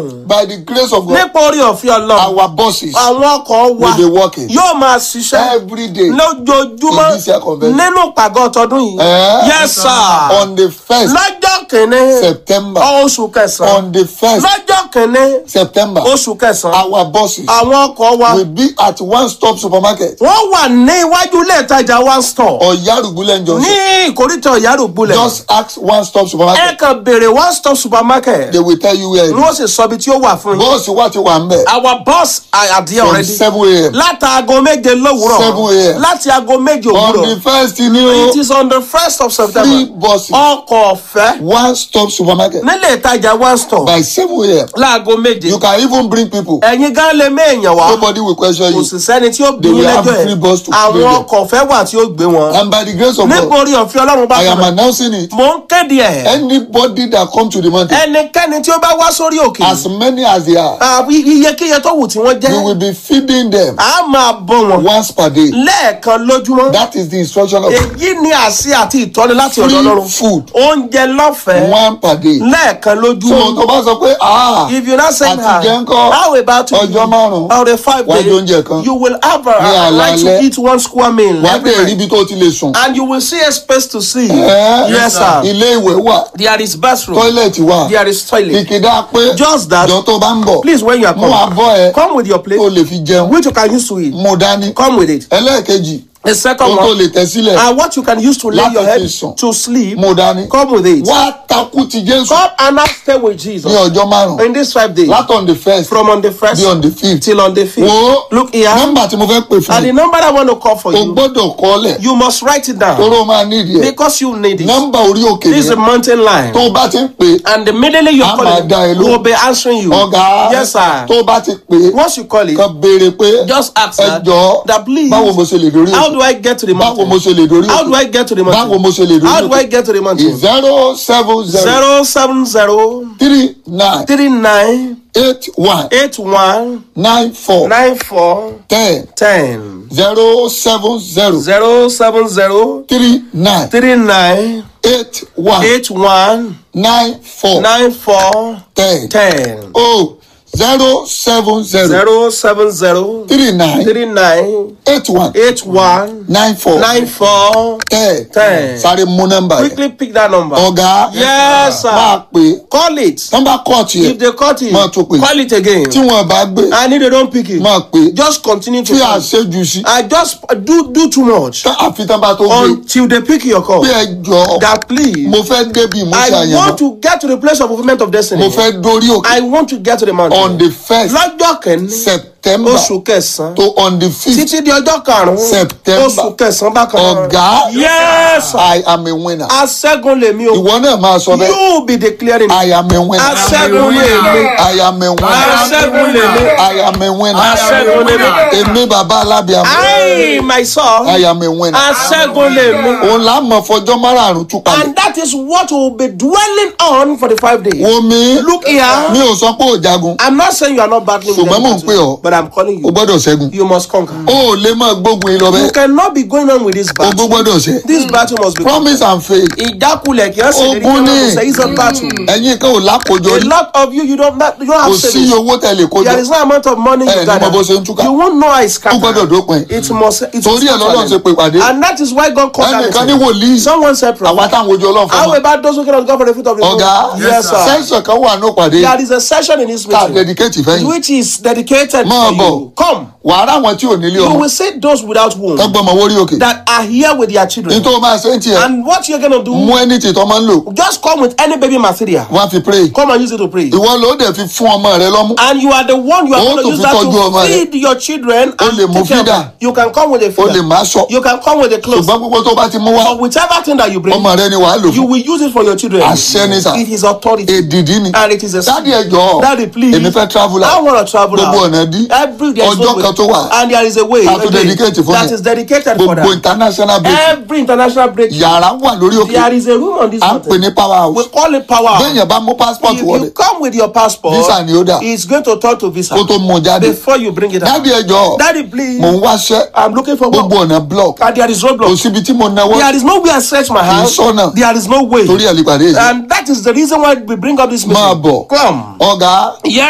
by the grace of God nípa orí ọ̀fẹ́ ọlọ́run our bosses àwọn ọkọ̀ wa will be working yóò máa ṣiṣẹ́ every day lójoojúmọ́ in this year convention. nínú pàgọ́ tọdún yìí. Eh? yes sir. on the first lọ́jọ́ kìíní September oṣù kẹsàn-án on the first lọ́jọ́ kìíní September oṣù kẹsàn-án our bosses àwọn ọkọ̀ wa will be at one stop supermarket wọ́n wà ní iwájú ilé ìtajà one store Oyarugbule ní junction ìkórìtà ìyárògbólẹ̀ just ask one stop ẹ supermarket kàn béèrè one stop supermarket they will tell you where it ni is wọ́n sì sọ ibi tí ó wà fún yín. bọ́ọ̀sì wà ti wà ń bẹ̀ our boss are are there from already seven a.m. láti aago méje lówùúrọ̀ 7 a.m. láti aago méje on the òwúrọ̀ first ni it o is on the first of three september buses ọkọ̀ ọ̀fẹ́ one stop supermarket nílé ìtajà one store by seven a.m. láago méje you can even bring people ẹ̀yin gan lè méèyàn wá nobody will question kò you sì sẹ́ni tí ó bí They yín will have lẹ́jọ́ free ẹ̀ bus to àwọn bring them. ọkọ̀ ọ̀fẹ́ wà tí ó gbé wọn and by the grace of nípa God orí ọ̀fẹ́ ọlọ́run bá I am kàn announcing it mò ń kéde ẹ̀ anybody that come to the mountain ẹnikẹ́ni tí ó bá wá sórí òkè as many as they are àbí iyekíye tó wù tí wọ́n we jẹ́ will be feeding them a máa bọ́ wọn once per day lẹ́ẹ̀kan lójúmọ́ that is the instruction of èyí ni àṣẹ àti ìtọ́ni láti ọ̀dọ̀ free ọlọ́run food oúnjẹ lọ́fẹ̀ẹ́ one per day lẹ́ẹ̀kan so lójúmọ́ tó bá sọ pé ah if you not say àti jẹ́ ńkọ́ how about to ọjọ́ márùn-ún or the five wá jẹ days oúnjẹ kan you will have a, Ní a right to alaalẹ́. eat one square meal wàá every dẹ̀ rí night ibi tó ti lè sùn and you will see a space to see Eh? yes sir ilé ìwẹ̀ wà there is bathroom tọ́ílẹ̀tì wà there is toilet ìkédà pé Just that. jọ tó bá ń bọ̀ please when you are mú coming abọ́ ẹ come with your tó plate lè fi jẹun which you can use to eat mú dání come with it ẹlẹ́ẹ̀kejì the second tó tó one lè tẹ̀ sílẹ̀ and what you can use to lay Láti your head fi sùn. to sleep mú dání come with it wá takú ti Jésù come and now stay with ní Jesus ọjọ́ márùn-ún in these five days láti on the first from on the first bí on the fifth till on the fifth wo look here nọ́mbà tí mo fẹ́ pè fún and the mi number I want to call for o you gbọ́dọ̀ kọ́lẹ̀ you must write it down toró máa nídìí ẹ̀ because you need it nọ́mbà orí òkè this is a yẹn mountain line tó o bá ti ń pè é and immediately you A call máa it dá ẹ we lóhùn. will be answering you ọ̀gá yes sir tó o bá ti pè é once you call it kan béèrè pé just ask ẹ that jọ̀ọ́ that please báwo mo ṣe lè dórí how òkè do I get to the báwo mo mountain ṣe lè dórí how do I òkè get to the báwo mountain mo ṣe lè dórí how do I òkè get to the mountain zero seven zero zero seven zero three nine three nine eight one eight one nine four nine four ten ten zero seven zero zero seven zero three nine three nine eight one eight one nine four nine four ten ten oh zero seven zero zero seven zero three nine three nine eight one eight one nine four nine four ten ten. sáré mú nọ́mbà yẹn quickly pick that number. ọ̀gá Yes, sir. máa pè é call it nọ́mbà kọ́ọ̀tì if yẹn they cut it Máa tún pè. call it again tí wọ́n bá gbé and if they don't pick it máa pè é just continue to tí call àṣejù sí i just do do too much tá àfi tán bá tó gbé until they pick your call pé ẹ jọ that please mo fẹ́ débi mo ṣe i àyànmọ́ want to get to the place of fulfilment of destiny mo fẹ́ dórí òkè i want to get to the on mountain the first lọ́jọ́ kẹ́ni september oṣù kẹsàn-án to on the fifth títí di ọjọ́ karùn-ún September. oṣù kẹsàn-án bákan náà. ọ̀gá yes i am a winner aṣẹ́gun lèmi o ìwọ náà máa sọ bẹ́ẹ̀ you be declaring i am a winner aṣẹ́gun lèmi i am a winner aṣẹ́gun lèmi i am a winner aṣẹ́gun lèmi èmi bàbá alábíàmọ i myself i am a winner aṣẹ́gun lèmi òun là á mọ fọjọ́ márààrún tú palẹ̀ and that is what we will be dwelling on for the five days. wo mi look here mi ò sọ pé ò jagun i'm not saying you are not battling with Ṣùgbọ́n mò ń them pè ọ́. but i'm calling o you gbọ́dọ̀ ṣẹ́gun you must conquer. o ò lè máa gbógun yín lọ you bẹ́ẹ̀ cannot be going on with this ogun battle gbọ́dọ̀ ṣẹ́ this battle must be conquered. promise and faith ìjákulẹ̀ kì í ṣe lè rí Ogun kí ni. wọ́n say it's a battle. ẹ̀yin kan ò lákòjọ a rí lot of you you don't not, you don't kò have sí savings. owó tẹ̀lé kójọ there is no amount of money ẹ you ní gather mo bó ṣe ń túká you won't know how it's ó gbọ́dọ̀ scattered. dópin it must it torí ẹ̀ lọ́dọ̀ ṣe pè pàdé and that is why God called that ẹnìkan ní meeting. wòlíì someone said àwa prophet táwọn ojú ọlọ́run fún how wa about those who cannot go for the fruit of the womb ọ̀gá yes sir sẹ́ńsọ̀ kan wà ní òpàdé there is a session in this tá a meeting dedicate fẹ́yìn which is dedicated Máa for bọ̀. you come wàá ráwọn tí ò nílé you ọmọ will see those without womb tó gbọ́mọ wórí òkè that are here with their children nítorí máa ṣe ń tiẹ̀ and what you're gonna do mú ẹni tí tọ́ máa ń lò just come with any baby material wọ́n á fi pray come and use it to pray ìwọ ló dẹ̀ fi fún ọmọ rẹ lọ́mú and you are the one you are Ó going to tún use fi that tọ́jú ọmọ to rẹ. feed your children Ó and lè mú take care of feeder. them. you can come with a o lè feeder má sọ you can come with a clothes ṣùgbọ́n gbogbo tó bá ti mú wá but whichever thing that you bring ọmọ rẹ ni wàá lò you fún will use it for your children Àṣẹ ni sà. it is authority èdìdí ni and it is a dádì ẹjọ́ Daddy, please. èmi fẹ́ travel I out want to travel gbogbo out ọ̀nà dí every there is no ọjọ́ way kan tó wà and there is a way Ká a tó day dedicate fún that yẹn. is dedicated for gbogbo that international break every international break yàrá wà lórí òkè there is a room on this à ń pè mountain ní power we house call it power bẹ́ẹ̀yàn bá mú passport if wọlé you come with your passport Visa ni ó dà. it's going to turn to visa kó tó mú un jáde before you bring it out dádì ẹjọ́ daddy please mò ń wáṣẹ́ i'm looking for gbogbo work ọ̀nà block and there is kò roadblock síbi tí mo náwó there is no way i stretch my hand sọ́nà. there is no way torí ẹ̀ lè pàdé yìí and that is the reason why we bring up this máa meeting bọ̀ come ọ̀gá yeah